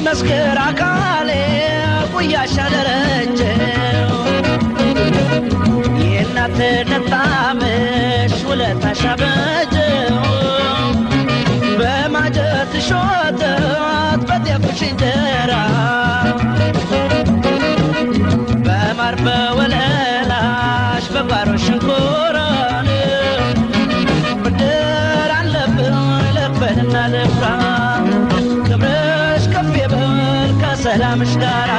ይመስክር አካሌ ጉያሻ ደረጀው የእናትነት ጣምሽ ውለታሽ አበጀው በማጀት ሾተት በጤፍሽ እንጀራ በማር በወለላሽ በጓሮ ሽንኮራን ብድር አለብን ልክፈልና ልፍራ ክብርሽ ከፍ ይበል ከሰላምሽ ጋራ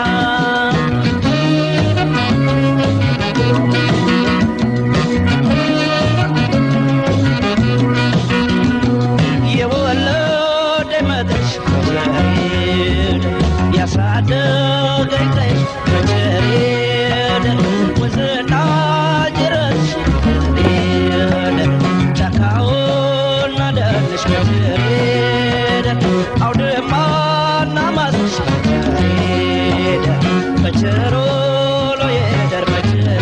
የወለደ መድረሽ በቸሬድ ያሳደገኝ ቀይሽ በቸሬድ ወንዝና ጅረትሽ በቸሬድ ጫካውና ደንሽ በቸሬድ አውድማና ማስሽ በቸሬድ በቸሮሎ የደር በቸሬድ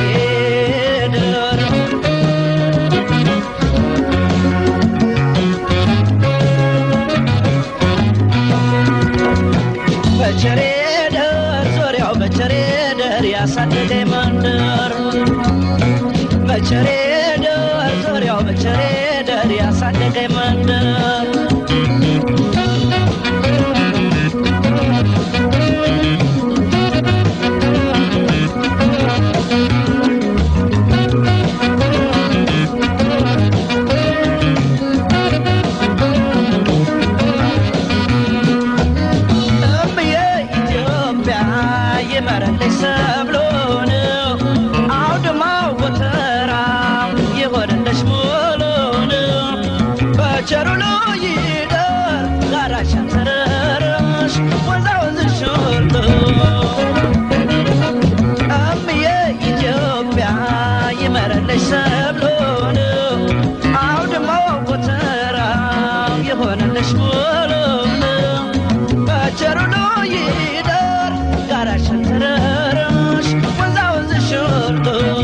በቸሬ ደር ዙሪያው በቸሬ ደር ያሳደገኝ መንደር በቸሬ ደር ዙሪያው በቸሬ ደር ያሳደገኝ መንደር እምዬ ኢትዮጵያ ይመረልሽ ሰብሎን አውድማው ጎተራው ይሆንልሽ ሙሉን በቸሩ ይደር ጋራሽን ተረረሽ ወንዛ ወንዝሽ ሁሉ እምዬ ኢትዮጵያ ይመረልሽ ሰብሎን አውድማው ጎተራው ይሆንልሽ ሙሉን በቸሩ ይደር ጋራሽን ተረረሽ ወንዛ ወንዝሽ ሁሉ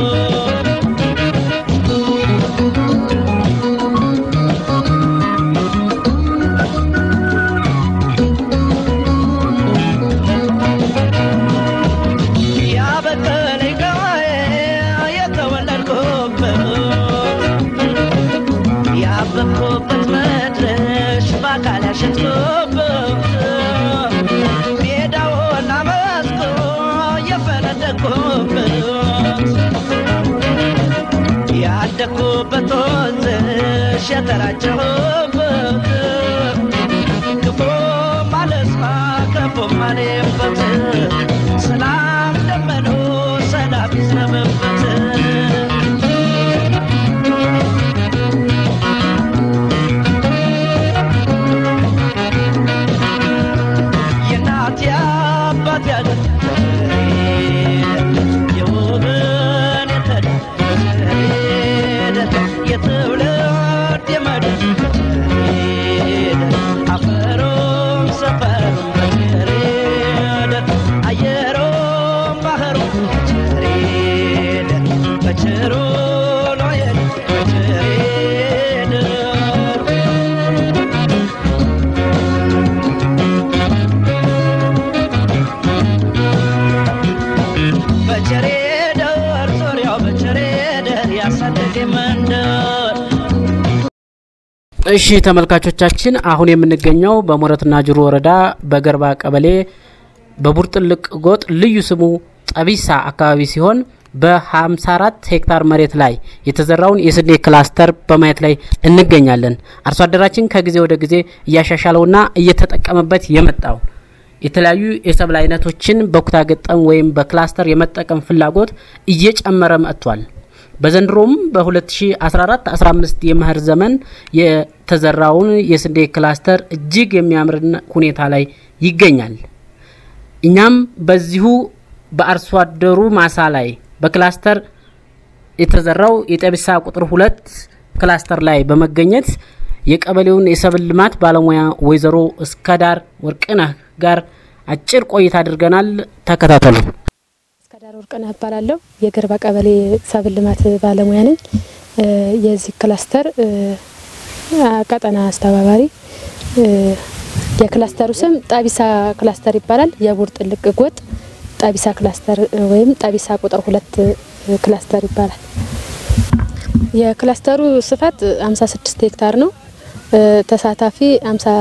ያበቀለኝ ገባዬ የተወለድኩበት ያበብኩበት መድረሽ በአካል ያሸጥኩበት ሜዳውና መስኩ የፈነደቅኩበት ያደግኩበት ወንዝሽ የተራጨሁበት ክፉ ማለስማ ክፉ ማሌበት ሰላም ደመኖ ሰላም ይዝነብበት የእናት የአባት ያገር የውብን የተዳደ የትውልድ የመድር አፈሩም ሰፈሩም በቸሬድ አየሩም ባህሩም በቸሬድ በቸሩ ሎየድ በቸሬድ በቸሬ ደር ዙሪያው በቸሬ ደር ያሳደገ መንደር እሺ ተመልካቾቻችን አሁን የምንገኘው በሞረትና ጅሩ ወረዳ በገርባ ቀበሌ በቡርጥልቅ ጎጥ ልዩ ስሙ ጠቢሳ አካባቢ ሲሆን በ54 ሄክታር መሬት ላይ የተዘራውን የስንዴ ክላስተር በማየት ላይ እንገኛለን። አርሶ አደራችን ከጊዜ ወደ ጊዜ እያሻሻለውና እየተጠቀመበት የመጣው የተለያዩ የሰብል አይነቶችን በኩታ ገጠም ወይም በክላስተር የመጠቀም ፍላጎት እየጨመረ መጥቷል። በዘንድሮም በ2014 15 የመኸር ዘመን የተዘራውን የስንዴ ክላስተር እጅግ የሚያምር ሁኔታ ላይ ይገኛል። እኛም በዚሁ በአርሶ አደሩ ማሳ ላይ በክላስተር የተዘራው የጠቢሳ ቁጥር ሁለት ክላስተር ላይ በመገኘት የቀበሌውን የሰብል ልማት ባለሙያ ወይዘሮ እስከዳር ወርቅነህ ጋር አጭር ቆይታ አድርገናል። ተከታተሉ። እስከዳር ወርቅነህ እባላለሁ። የገርባ ቀበሌ ሰብል ልማት ባለሙያ ነኝ። የዚህ ክላስተር ቀጠና አስተባባሪ የክላስተሩ ስም ጣቢሳ ክላስተር ይባላል። የቡር ጥልቅ ጎጥ ጣቢሳ ክላስተር ወይም ጣቢሳ ቁጥር ሁለት ክላስተር ይባላል። የክላስተሩ ስፋት 56 ሄክታር ነው። ተሳታፊ 50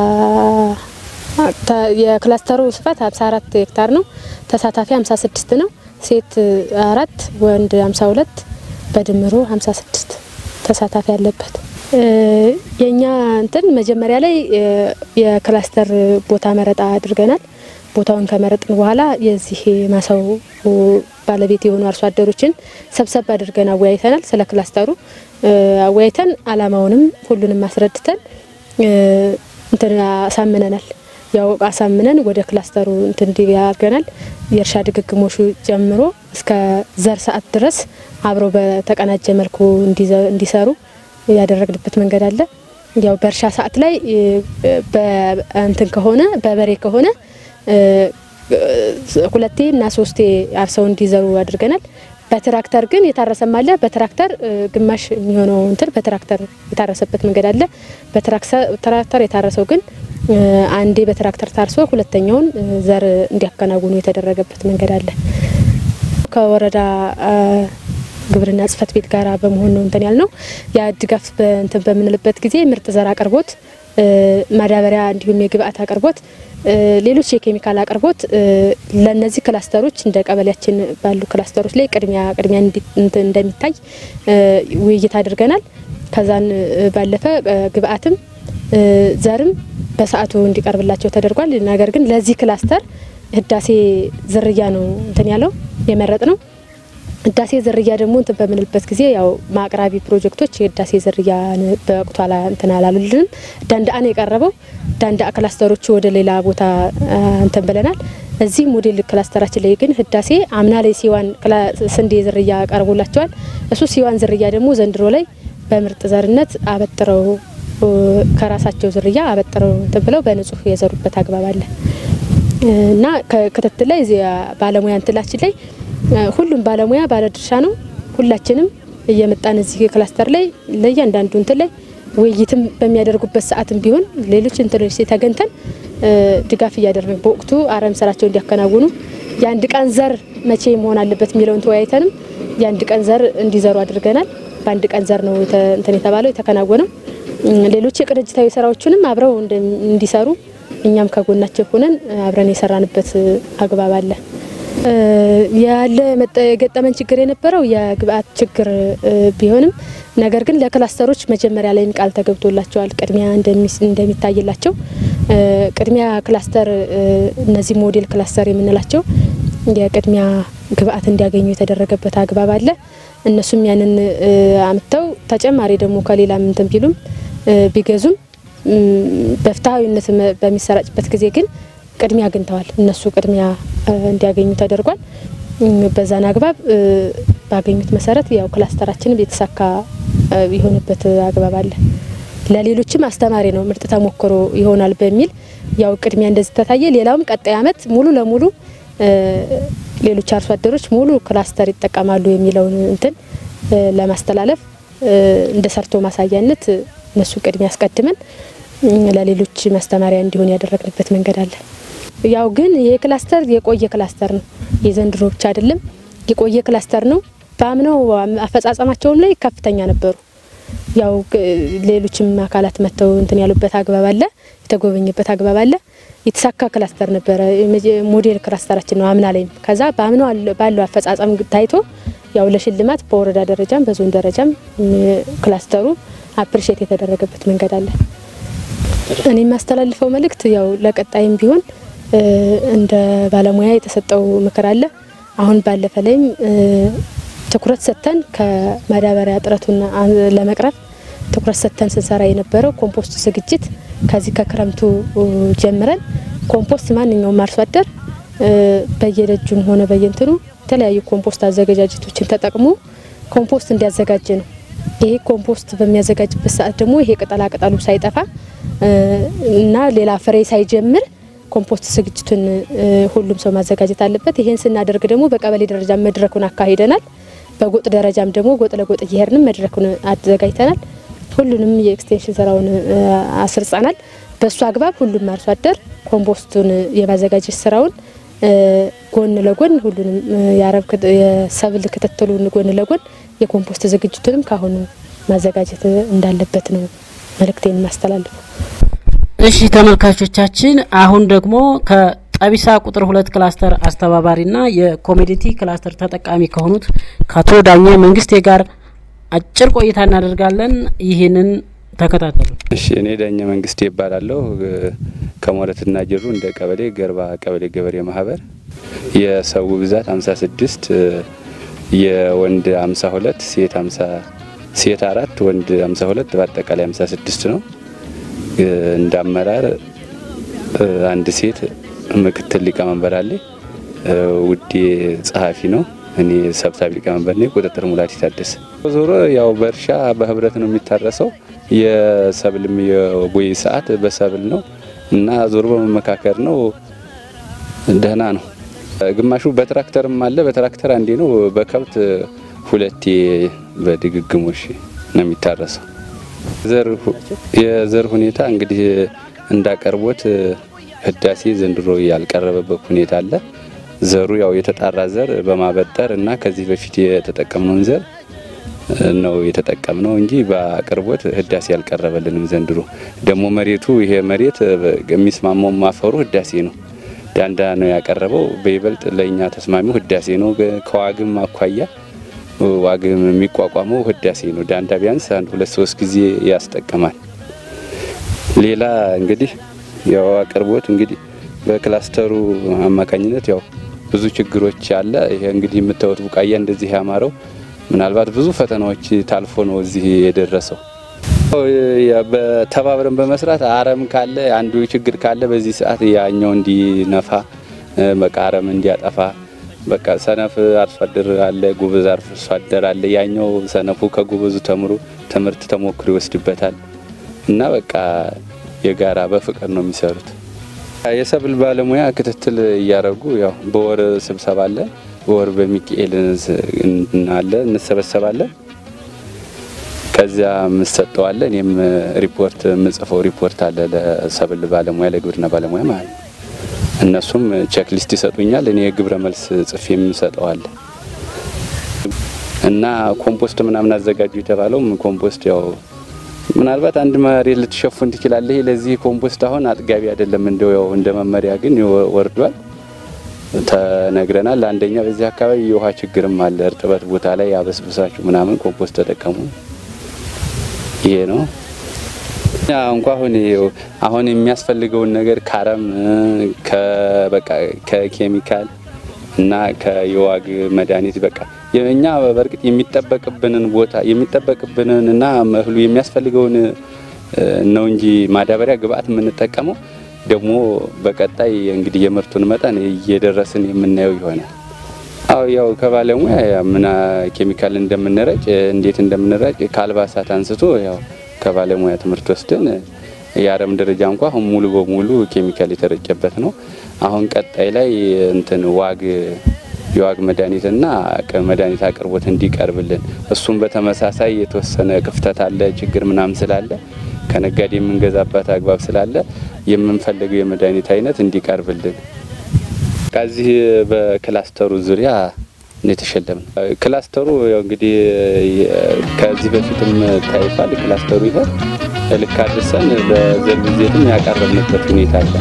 የክላስተሩ ስፋት 54 ሄክታር ነው። ተሳታፊ 56 ነው። ሴት አራት ወንድ 52 በድምሩ 56 ተሳታፊ ያለበት የኛ እንትን መጀመሪያ ላይ የክላስተር ቦታ መረጣ አድርገናል። ቦታውን ከመረጥን በኋላ የዚህ ማሳው ባለቤት የሆኑ አርሶ አደሮችን ሰብሰብ አድርገን አወያይተናል። ስለ ክላስተሩ አወያይተን አላማውንም ሁሉንም አስረድተን እንትን አሳምነናል። ያው አሳምነን ወደ ክላስተሩ እንትን እንዲያርገናል። የእርሻ ድግግሞሹ ጀምሮ እስከ ዘር ሰዓት ድረስ አብረው በተቀናጀ መልኩ እንዲሰሩ ያደረግንበት መንገድ አለ። ያው በእርሻ ሰዓት ላይ በእንትን ከሆነ በበሬ ከሆነ ሁለቴ እና ሶስቴ አርሰው እንዲዘሩ አድርገናል። በትራክተር ግን የታረሰም አለ። በትራክተር ግማሽ የሚሆነው እንትን በትራክተር የታረሰበት መንገድ አለ። በትራክተር የታረሰው ግን አንዴ በትራክተር ታርሶ ሁለተኛውን ዘር እንዲያከናውኑ የተደረገበት መንገድ አለ። ከወረዳ ግብርና ጽሕፈት ቤት ጋር በመሆን ነው እንትን ያልነው። ያ ድጋፍ እንትን በምንልበት ጊዜ ምርጥ ዘር አቅርቦት፣ ማዳበሪያ እንዲሁም የግብአት አቅርቦት፣ ሌሎች የኬሚካል አቅርቦት ለነዚህ ክላስተሮች እንደ ቀበሌያችን ባሉ ክላስተሮች ላይ ቅድሚያ ቅድሚያ እንደሚታይ ውይይት አድርገናል። ከዛን ባለፈ ግብአትም ዘርም በሰዓቱ እንዲቀርብላቸው ተደርጓል። ነገር ግን ለዚህ ክላስተር ህዳሴ ዝርያ ነው እንትን ያለው የመረጥ ነው። ህዳሴ ዝርያ ደግሞ እንትን በምንልበት ጊዜ ያው ማቅራቢ ፕሮጀክቶች የህዳሴ ዝርያ በወቅቱ እንትን አላሉልንም። ዳንዳአን የቀረበው ዳንዳአ ክላስተሮቹ ወደ ሌላ ቦታ እንትን ብለናል። እዚህ ሞዴል ክላስተራችን ላይ ግን ህዳሴ አምና ላይ ሲዋን ስንዴ ዝርያ ቀርቦላቸዋል። እሱ ሲዋን ዝርያ ደግሞ ዘንድሮ ላይ በምርጥ ዘርነት አበጥረው ከራሳቸው ዝርያ አበጥረው እንትን ብለው በንጹህ የዘሩበት አግባብ አለ እና ክትትል ላይ ባለሙያ እንትላችን ላይ ሁሉም ባለሙያ ባለድርሻ ነው። ሁላችንም እየመጣን እዚህ ክላስተር ላይ ለእያንዳንዱ እንትን ላይ ውይይትም በሚያደርጉበት ሰዓትም ቢሆን ሌሎች እንትኖች ተገንተን ድጋፍ እያደረግን በወቅቱ አረም ስራቸው እንዲያከናውኑ የአንድ ቀን ዘር መቼ መሆን አለበት የሚለውን ተወያይተንም የአንድ ቀን ዘር እንዲዘሩ አድርገናል። በአንድ ቀን ዘር ነው እንትን የተባለው የተከናወነው። ሌሎች የቅንጅታዊ ስራዎችንም አብረው እንዲሰሩ እኛም ከጎናቸው ሆነን አብረን የሰራንበት አግባብ አለ። ያለ የገጠመን ችግር የነበረው የግብአት ችግር ቢሆንም ነገር ግን ለክላስተሮች መጀመሪያ ላይም ቃል ተገብቶላቸዋል ቅድሚያ እንደሚታይላቸው ቅድሚያ ክላስተር እነዚህ ሞዴል ክላስተር የምንላቸው የቅድሚያ ግብአት እንዲያገኙ የተደረገበት አግባብ አለ። እነሱም ያንን አምጥተው ተጨማሪ ደግሞ ከሌላም እንትን ቢሉም ቢገዙም በፍትሐዊነት በሚሰራጭበት ጊዜ ግን ቅድሚያ አግኝተዋል። እነሱ ቅድሚያ እንዲያገኙ ተደርጓል። በዛን አግባብ ባገኙት መሰረት ያው ክላስተራችንም የተሳካ የሆነበት አግባብ አለ። ለሌሎችም አስተማሪ ነው፣ ምርጥ ተሞክሮ ይሆናል በሚል ያው ቅድሚያ እንደዚህ ተታየ። ሌላውም ቀጣይ አመት ሙሉ ለሙሉ ሌሎች አርሶ አደሮች ሙሉ ክላስተር ይጠቀማሉ የሚለውን እንትን ለማስተላለፍ እንደ ሰርቶ ማሳያነት እነሱ ቅድሚያ አስቀድመን ለሌሎች ማስተማሪያ እንዲሆን ያደረግንበት መንገድ አለ። ያው ግን ይሄ ክላስተር የቆየ ክላስተር ነው፣ የዘንድሮ ብቻ አይደለም። የቆየ ክላስተር ነው። በአምናው አፈጻጸማቸውም ላይ ከፍተኛ ነበሩ። ያው ሌሎችም አካላት መጥተው እንትን ያሉበት አግባብ አለ፣ የተጎበኘበት አግባብ አለ። የተሳካ ክላስተር ነበረ። ሞዴል ክላስተራችን ነው አምና ላይም። ከዛ በአምናው ባለው አፈጻጸም ታይቶ ያው ለሽልማት በወረዳ ደረጃም በዞን ደረጃም ክላስተሩ አፕሪሼት የተደረገበት መንገድ አለ። እኔ የማስተላልፈው መልእክት ያው ለቀጣይም ቢሆን እንደ ባለሙያ የተሰጠው ምክር አለ። አሁን ባለፈ ላይም ትኩረት ሰጥተን ከማዳበሪያ እጥረቱን ለመቅረፍ ትኩረት ሰጥተን ስንሰራ የነበረው ኮምፖስት ዝግጅት ከዚህ ከክረምቱ ጀምረን ኮምፖስት ማንኛውም አርሶ አደር በየደጁም ሆነ በየንትኑ የተለያዩ ኮምፖስት አዘገጃጀቶችን ተጠቅሞ ኮምፖስት እንዲያዘጋጅ ነው። ይሄ ኮምፖስት በሚያዘጋጅበት ሰዓት ደግሞ ይሄ ቅጠላ ቅጠሉ ሳይጠፋ እና ሌላ ፍሬ ሳይጀምር ኮምፖስት ዝግጅቱን ሁሉም ሰው ማዘጋጀት አለበት። ይሄን ስናደርግ ደግሞ በቀበሌ ደረጃ መድረኩን አካሂደናል። በጎጥ ደረጃም ደግሞ ጎጥ ለጎጥ እየሄድንም መድረኩን አዘጋጅተናል። ሁሉንም የኤክስቴንሽን ስራውን አስርጸናል። በእሱ አግባብ ሁሉም አርሶ አደር ኮምፖስቱን የማዘጋጀት ስራውን ጎን ለጎን ሁሉንም የአረብ የሰብል ክትትሉን ጎን ለጎን የኮምፖስት ዝግጅቱንም ካሁኑ ማዘጋጀት እንዳለበት ነው መልእክቴን ማስተላለፉ። እሺ ተመልካቾቻችን፣ አሁን ደግሞ ከጠቢሳ ቁጥር ሁለት ክላስተር አስተባባሪና የኮሜዲቲ ክላስተር ተጠቃሚ ከሆኑት ከአቶ ዳኘ መንግስቴ ጋር አጭር ቆይታ እናደርጋለን። ይህንን ተከታተሉ። እሺ እኔ ዳኘ መንግስቴ ይባላለሁ። ከሞረትና ጅሩ እንደ ቀበሌ ገርባ ቀበሌ ገበሬ ማህበር የሰው ብዛት 56 የወንድ 52 ሴት 50 ሴት አራት ወንድ 52 በአጠቃላይ 56 ነው። እንደ አመራር አንድ ሴት ምክትል ሊቀመንበር አለ። ውዴ ጸሐፊ ነው። እኔ ሰብሳቢ ሊቀመንበር ነኝ። ቁጥጥር ሙላት ይታደሰ። ዞሮ ያው በእርሻ በህብረት ነው የሚታረሰው። የሰብልም የቦይ ሰዓት በሰብል ነው እና ዞሮ በመመካከር ነው። ደህና ነው። ግማሹ በትራክተርም አለ። በትራክተር አንዴ ነው። በከብት ሁለቴ በድግግሞሽ ነው የሚታረሰው። የዘር ሁኔታ እንግዲህ እንዳቀርቦት ህዳሴ ዘንድሮ ያልቀረበበት ሁኔታ አለ። ዘሩ ያው የተጣራ ዘር በማበጠር እና ከዚህ በፊት የተጠቀምነውን ዘር ነው የተጠቀምነው እንጂ በአቅርቦት ህዳሴ ያልቀረበልንም። ዘንድሮ ደግሞ መሬቱ ይሄ መሬት የሚስማማው ማፈሩ ህዳሴ ነው። ዳንዳ ነው ያቀረበው። በይበልጥ ለእኛ ተስማሚው ህዳሴ ነው። ከዋግም አኳያ ዋግም የሚቋቋመው ህዳሴ ነው። ዳንዳ ቢያንስ አንድ ሁለት ሶስት ጊዜ ያስጠቅማል። ሌላ እንግዲህ ያው አቅርቦት እንግዲህ በክላስተሩ አማካኝነት ያው ብዙ ችግሮች አለ። ይሄ እንግዲህ የምታዩት ቡቃያ እንደዚህ ያማረው ምናልባት ብዙ ፈተናዎች ታልፎ ነው እዚህ የደረሰው። በተባብረን በመስራት አረም ካለ አንዱ ችግር ካለ በዚህ ሰዓት ያኛው እንዲነፋ በቃ አረም እንዲያጠፋ በቃ ሰነፍ አርሶ አደር አለ፣ ጎበዝ አርሶ አደር አለ። ያኛው ሰነፉ ከጎበዙ ተምሮ ትምህርት ተሞክሮ ይወስድበታል እና በቃ የጋራ በፍቅር ነው የሚሰሩት። የሰብል ባለሙያ ክትትል እያደረጉ ያው በወር ስብሰባ አለ። በወር በሚካኤል አለ እንሰበሰባለን። ከዚያ የምሰጠዋለ እኔም ሪፖርት የምጽፈው ሪፖርት አለ ለሰብል ባለሙያ ለግብርና ባለሙያ ማለት ነው። እነሱም ቼክሊስት ይሰጡኛል። እኔ የግብረ መልስ ጽፌ የምሰጠዋለ እና ኮምፖስት ምናምን አዘጋጁ የተባለውም ኮምፖስት ያው ምናልባት አንድ መሬት ልትሸፉን ትችላለህ። ለዚህ ኮምፖስት አሁን አጥጋቢ አይደለም። እንደው ያው እንደ መመሪያ ግን ወርዷል ተነግረናል። አንደኛ በዚህ አካባቢ የውሃ ችግርም አለ። እርጥበት ቦታ ላይ አበስብሳችሁ ምናምን ኮምፖስት ተጠቀሙ። ይሄ ነው እንኳ አሁን አሁን የሚያስፈልገውን ነገር ካረም ከበቃ ከኬሚካል እና ከየዋግ መድኃኒት በቃ እኛ በእርግጥ የሚጠበቅብንን ቦታ የሚጠበቅብንን እና እህሉ የሚያስፈልገውን ነው እንጂ ማዳበሪያ ግብአት የምንጠቀመው ደግሞ በቀጣይ እንግዲህ የምርቱን መጠን እየደረስን የምናየው ይሆናል። አው ያው ከባለሙያ ምና ኬሚካል እንደምንረጭ እንዴት እንደምንረጭ ከአልባሳት አንስቶ ያው ከባለሙያ ትምህርት ወስደን የአረም ደረጃ እንኳ አሁን ሙሉ በሙሉ ኬሚካል የተረጨበት ነው። አሁን ቀጣይ ላይ እንትን ዋግ የዋግ መድኃኒትና መድኃኒት አቅርቦት እንዲቀርብልን እሱም በተመሳሳይ የተወሰነ ክፍተት አለ፣ ችግር ምናምን ስላለ ከነጋዴ የምንገዛበት አግባብ ስላለ የምንፈልገው የመድኃኒት አይነት እንዲቀርብልን ከዚህ በክላስተሩ ዙሪያ የተሸለም ነው። ክላስተሩ ያው እንግዲህ ከዚህ በፊትም ታይቷል። ክላስተሩ ይሄ ልክ አድርሰን ለዘር ብዜትም ያቀረብንበት ሁኔታ አለ።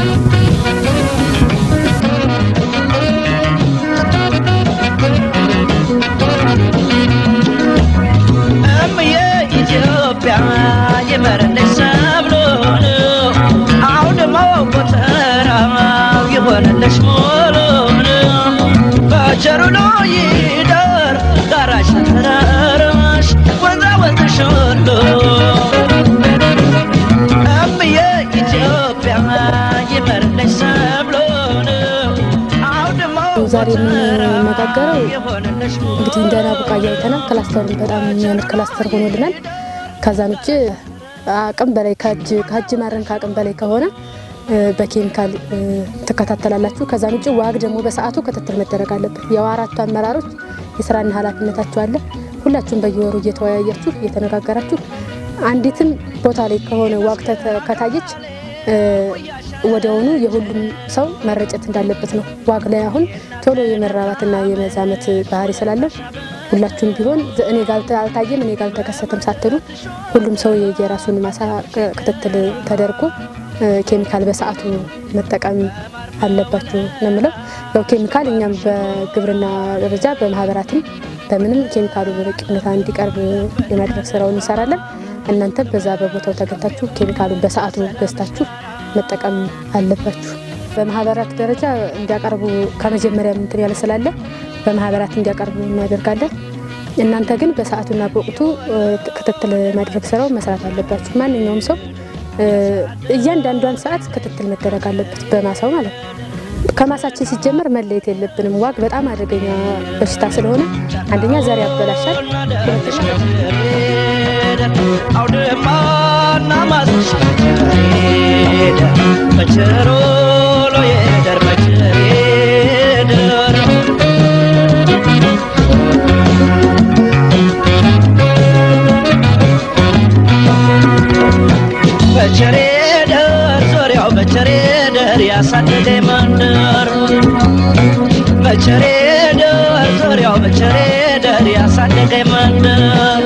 እምዬ ኢትዮጵያ የመረለች ሰብሎን አውድማ ጎተራው የሆነለች ሞሎን በቸሩሎ ይደር ጋራሽ ተራራሽ ወንዛ ወንዝሽ ሁሉ እምዬ ኢትዮጵያ የመረለች ሰብሎን አውድማ ዛሬ የምንነጋገረው የሆነለች እንግዲህ እንደና ቡቃያ አይተናል። ክላስተሩን በጣም የሚያምር ክላስተር ሆኖልናል። ከዛን ውጭ አቅም በላይ ከእጅ ከእጅ ማረን ከአቅም በላይ ከሆነ እ፣ በኬሚካል እ፣ ትከታተላላችሁ። ከዛን ውጭ ዋግ ደግሞ በሰዓቱ ክትትል መደረግ አለበት። ያው አራቱ አመራሮች የስራና ኃላፊነታችሁ አለ። ሁላችሁም በየወሩ እየተወያያችሁ እየተነጋገራችሁ አንዲትም ቦታ ላይ ከሆነ ዋግ ተተ- ከታየች እ፣ ወዲያውኑ የሁሉም ሰው መረጨት እንዳለበት ነው። ዋግ ላይ አሁን ቶሎ የመራባትና የመዛመት ባህሪ ስላለው ሁላችሁም ቢሆን ዘ- እኔ ጋር አልታየም እኔ ጋር አልተከሰተም ሳትሉ ሁሉም ሰው የየራሱን ማሳ ክ- ክትትል ተደርጎ እ፣ ኬሚካል በሰዓቱ መጠቀም አለባችሁ ነው የምለው። ያው ኬሚካል እኛም በግብርና ደረጃ በማህበራትም በምንም ኬሚካሉ በበቂ ሁኔታ እንዲቀርብ የማድረግ ስራውን እንሰራለን። እናንተም በዛ በቦታው ተገኝታችሁ ኬሚካሉን በሰዓቱ ገዝታችሁ መጠቀም አለባችሁ። በማህበራት ደረጃ እንዲያቀርቡ ከመጀመሪያ እንትን ያለ ስላለ በማህበራት እንዲያቀርቡ እናደርጋለን። እናንተ ግን በሰዓቱና በወቅቱ እ፣ ክትትል ማድረግ ስራው መስራት አለባችሁ። ማንኛውም ሰው እ፣ እያንዳንዷን ሰዓት ክትትል መደረግ አለበት በማሳው ማለት ነው። ከማሳችን ሲጀመር መለየት የለብንም። ዋግ በጣም አደገኛ በሽታ ስለሆነ አንደኛ ዘር ያበላሻል፣ ሁለተኛ አውድማና ማስሻ ሄደ በቸሮ ሎየደር በቸር ሄደር በቸሬ ደር ዙሪያው በቸሬ ደር ያሳደገ መንደር በቸሬ ደር ዙሪያው በቸሬ ደር ያሳደገ መንደር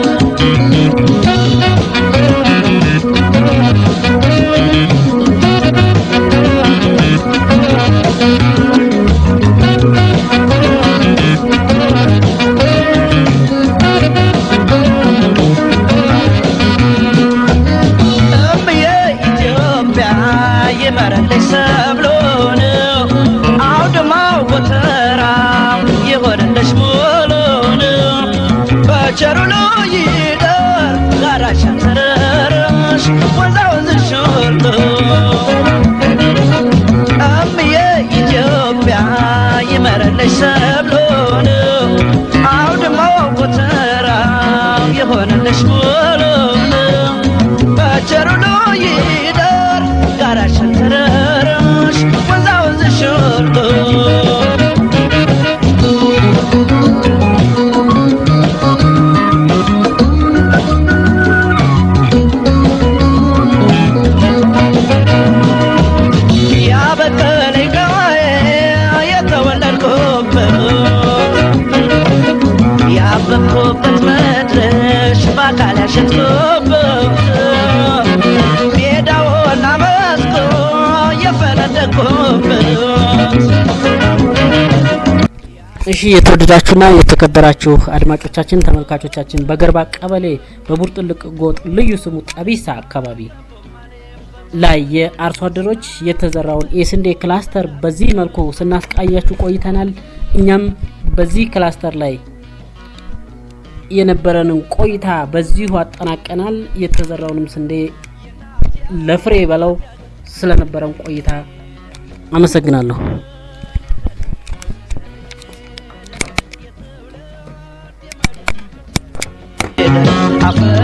እምዬ ኢትዮጵያ ይመረልሽ ሰብሎን አውድማው ጎተራው የሆነልሽ ሙሉን በቸሩ ይደር ጋራሽ ተረረሽ ወንዛ ወንዝሽ ሁሉ እምዬ ኢትዮጵያ ይመረልሽ ሰብሎን አውድማው ጎተራው የሆነልሽ ሙሉን በቸሩ ይደር ጋራሽን ተረረሽ ወንዛ ወንዝሽ ሁሉ ያበቀለኝ ቀዬ የተወለድኩበት ያበብኩበት መድረሽ በአካል ያሸጥኩበት ሜዳውና መስኩ የፈነደቅኩበት እሺ የተወደዳችሁና የተከበራችሁ አድማጮቻችን ተመልካቾቻችን በገርባ ቀበሌ በቡርጥልቅ ጎጥ ልዩ ስሙ ጠቢሳ አካባቢ ላይ የአርሶ አደሮች የተዘራውን የስንዴ ክላስተር በዚህ መልኩ ስናስቃያችሁ ቆይተናል። እኛም በዚህ ክላስተር ላይ የነበረንን ቆይታ በዚሁ አጠናቀናል። የተዘራውንም ስንዴ ለፍሬ በለው ስለነበረን ቆይታ አመሰግናለሁ። አፈር